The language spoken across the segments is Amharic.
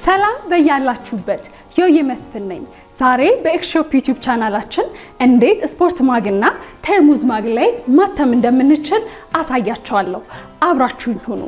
ሰላም በያላችሁበት ዮዬ መስፍን ነኝ። ዛሬ በኤክስሾፕ ዩቲዩብ ቻናላችን እንዴት ስፖርት ማግና ቴርሙዝ ማግ ላይ ማተም እንደምንችል አሳያችኋለሁ። አብራችሁኝ ሁኑ።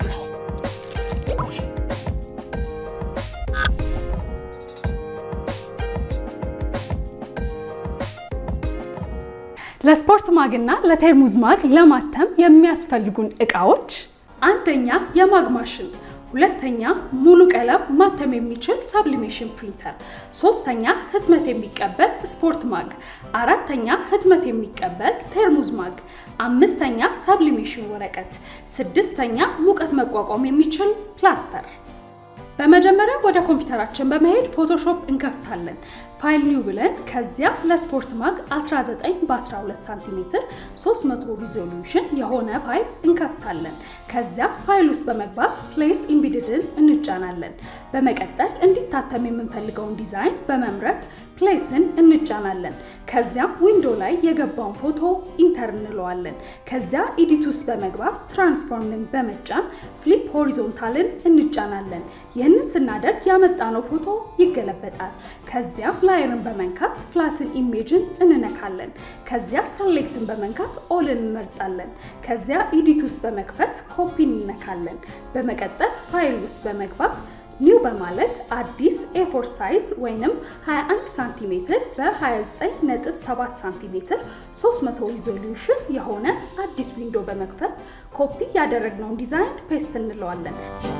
ለስፖርት ማግና ለቴርሙዝ ማግ ለማተም የሚያስፈልጉን እቃዎች አንደኛ የማግ ማሽን ሁለተኛ ሙሉ ቀለም ማተም የሚችል ሰብሊሜሽን ፕሪንተር፣ ሶስተኛ ህትመት የሚቀበል ስፖርት ማግ፣ አራተኛ ህትመት የሚቀበል ቴርሙዝ ማግ፣ አምስተኛ ሰብሊሜሽን ወረቀት፣ ስድስተኛ ሙቀት መቋቋም የሚችል ፕላስተር። በመጀመሪያ ወደ ኮምፒውተራችን በመሄድ ፎቶሾፕ እንከፍታለን። ፋይል ኒው ብለን ከዚያ ለስፖርት ማግ 19 በ12 ሳንቲሜትር 300 ሪዞሉሽን የሆነ ፋይል እንከፍታለን። ከዚያ ፋይል ውስጥ በመግባት ፕሌስ ኢምቢድድን እንጫናለን። በመቀጠል እንዲታተም የምንፈልገውን ዲዛይን በመምረጥ ፕሌስን እንጫናለን። ከዚያም ዊንዶ ላይ የገባውን ፎቶ ኢንተር እንለዋለን። ከዚያ ኢዲት ውስጥ በመግባት ትራንስፎርምን በመጫን ፍሊፕ ሆሪዞንታልን እንጫናለን። ይህንን ስናደርግ ያመጣነው ፎቶ ይገለበጣል። ከዚያም ላየርን በመንካት ፍላትን ኢሜጅን እንነካለን። ከዚያ ሰሌክትን በመንካት ኦልን እንመርጣለን። ከዚያ ኢዲት ውስጥ በመክፈት ኮፒ እንነካለን። በመቀጠል ፋይል ውስጥ በመግባት ኒው በማለት አዲስ ኤፎር ሳይዝ ወይንም 21 ሳንቲሜትር በ29.7 ሳንቲሜትር 300 ሪዞሉሽን የሆነ አዲስ ዊንዶ በመክፈት ኮፒ ያደረግነውን ዲዛይን ፔስት እንለዋለን።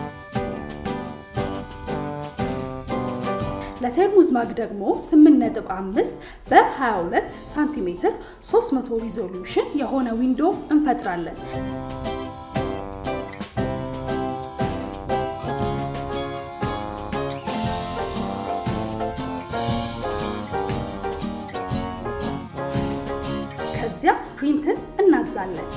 ለቴርሙዝ ማግ ደግሞ 8.5 በ22 ሳንቲሜትር 300 ሪዞሉሽን የሆነ ዊንዶ እንፈጥራለን። ከዚያ ፕሪንትን እናዛለን።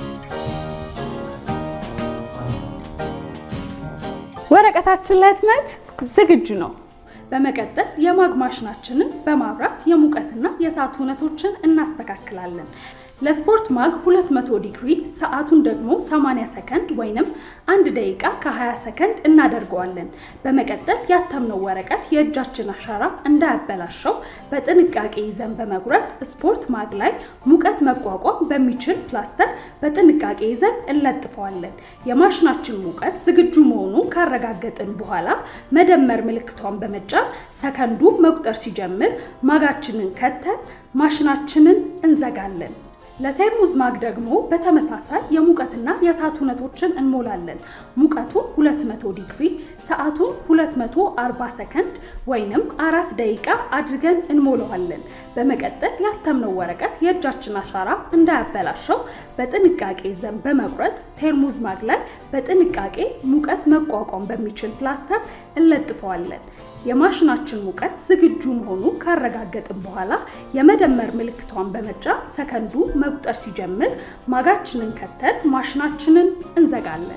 ወረቀታችን ለህትመት ዝግጁ ነው። በመቀጠል የማግ ማሽናችንን በማብራት የሙቀትና የሰዓት ሁነቶችን እናስተካክላለን። ለስፖርት ማግ 200 ዲግሪ ሰዓቱን ደግሞ 80 ሰከንድ ወይንም አንድ ደቂቃ ከ20 ሰከንድ እናደርገዋለን። በመቀጠል ያተምነው ወረቀት የእጃችን አሻራ እንዳያበላሸው በጥንቃቄ ይዘን በመጉረጥ ስፖርት ማግ ላይ ሙቀት መቋቋም በሚችል ፕላስተር በጥንቃቄ ይዘን እንለጥፈዋለን። የማሽናችን ሙቀት ዝግጁ መሆኑን ካረጋገጥን በኋላ መደመር ምልክቷን በመጫን ሰከንዱ መቁጠር ሲጀምር ማጋችንን ከተን ማሽናችንን እንዘጋለን። ለቴርሙዝ ማግ ደግሞ በተመሳሳይ የሙቀትና የሰዓት ሁነቶችን እንሞላለን። ሙቀቱን 200 ዲግሪ፣ ሰዓቱን 240 ሰከንድ ወይንም አራት ደቂቃ አድርገን እንሞላዋለን። በመቀጠል ያተምነው ወረቀት የእጃችን አሻራ እንዳያበላሸው በጥንቃቄ ዘን በመቁረጥ ቴርሙዝ ማግ ላይ በጥንቃቄ ሙቀት መቋቋም በሚችል ፕላስተር እንለጥፈዋለን። የማሽናችን ሙቀት ዝግጁ መሆኑን ካረጋገጥን በኋላ የመደመር ምልክቷን በመጫን ሰከንዱ መቁጠር ሲጀምር ማጋችንን ከተን ማሽናችንን እንዘጋለን።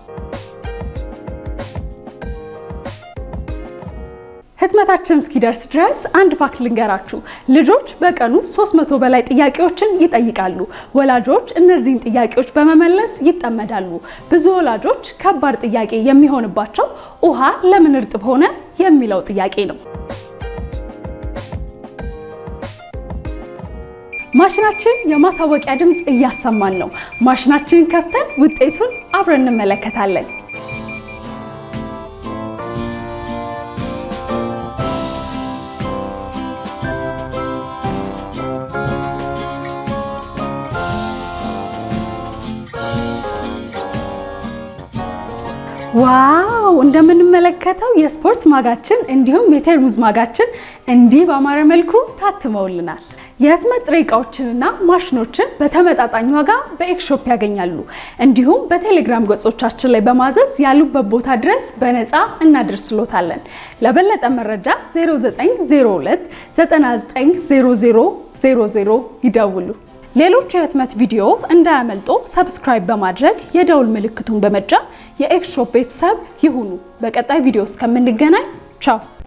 ህትመታችን እስኪደርስ ድረስ አንድ ፋክት ልንገራችሁ። ልጆች በቀኑ 300 በላይ ጥያቄዎችን ይጠይቃሉ። ወላጆች እነዚህን ጥያቄዎች በመመለስ ይጠመዳሉ። ብዙ ወላጆች ከባድ ጥያቄ የሚሆንባቸው ውሃ ለምን እርጥብ ሆነ የሚለው ጥያቄ ነው። ማሽናችን የማሳወቂያ ድምፅ እያሰማን ነው። ማሽናችንን ከፍተን ውጤቱን አብረን እንመለከታለን። ዋው እንደምንመለከተው የስፖርት ማጋችን እንዲሁም የቴርሙዝ ማጋችን እንዲህ በአማረ መልኩ ታትመውልናል። የህትመት ጥሬ ዕቃዎችንና ማሽኖችን በተመጣጣኝ ዋጋ በኤክስሾፕ ያገኛሉ። እንዲሁም በቴሌግራም ገጾቻችን ላይ በማዘዝ ያሉበት ቦታ ድረስ በነፃ እናደርስሎታለን። ለበለጠ መረጃ 0902 990000 ይደውሉ። ሌሎች የህትመት ቪዲዮ እንዳያመልጦ ሰብስክራይብ በማድረግ የደውል ምልክቱን በመጫን የኤክስሾፕ ቤተሰብ ይሁኑ። በቀጣይ ቪዲዮ እስከምንገናኝ ቻው።